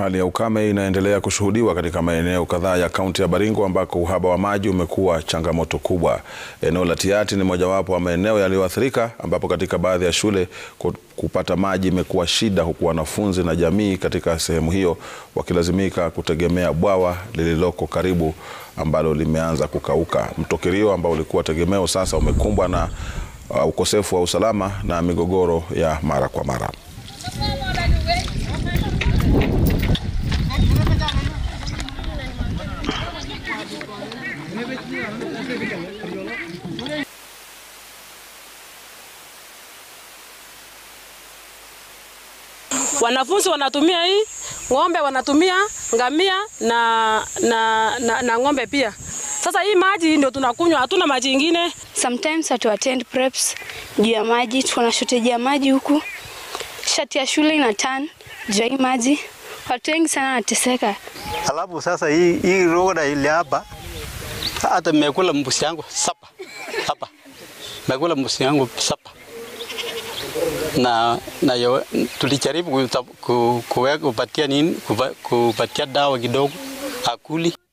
hali ya ukame inaendelea kushuhudiwa katika maeneo kadhaa ya kaunti ya Baringo ambako uhaba wa maji umekuwa changamoto kubwa. Eneo la Tiaty ni mojawapo wa maeneo yaliyoathirika ambapo katika baadhi ya shule kupata maji imekuwa shida huku wanafunzi na jamii katika sehemu hiyo wakilazimika kutegemea bwawa lililoko karibu ambalo limeanza kukauka. Mto Kerio ambao ulikuwa tegemeo sasa umekumbwa na uh, ukosefu wa usalama na migogoro ya mara kwa mara. Wanafunzi wanatumia hii, ng'ombe wanatumia, ngamia na, na, na, na ng'ombe pia. Sasa hii maji ndio tunakunywa, hatuna maji ingine. Sometimes hatu attend preps juu ya maji, tuko na shortage ya maji huku. Shati ya shule ina turn juu ya hii maji, watu wengi sana wanateseka. Alafu sasa hii hii roda ile hapa hata mmekula mbuzi yangu sapa hapa, mmekula mbuzi yangu sapa na, na yo, tulijaribu kupatia nini kupatia dawa kidogo akuli